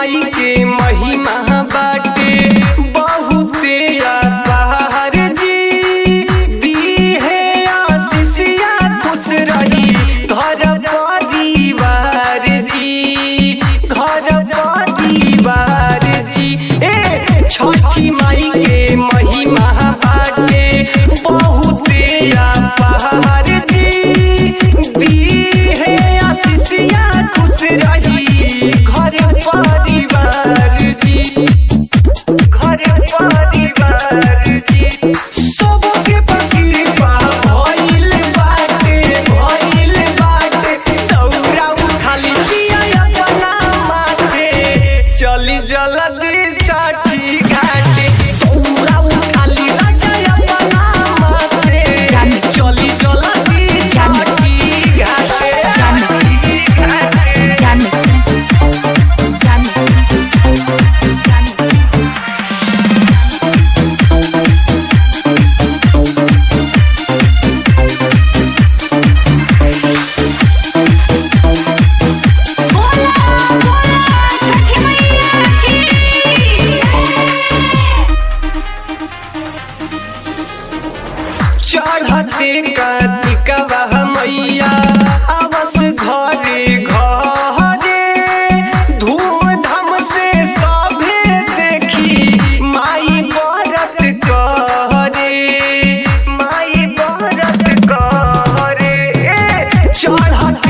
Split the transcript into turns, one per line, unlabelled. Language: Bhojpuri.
माई के महिमा बाटे बहुते अपार जी दी है आशीषिया खुश रही घर परिवार जी घर परिवार जी ए छठी माई के महिमा बाटे बहुते अपार जी दी है आशीषिया खुश रही घर परिवार जी घर परिवार जी सबके कृपा भइल बाटे भइल बाटे दौरा उठाली पिया अपना माथे चली जल्दी छठी घाटे दौरा उठाली राजा अपना माथे चली जल्दी छठी घाटे
Jan mixing. Jan mixing. Jan mixing. बोला बोला छठी मैया की
चढ़ते कार्तिकवा मैया आवस घरे घरे धूमधाम से सभे देखी माई व्रत करे माई व्रत करे चढ़ते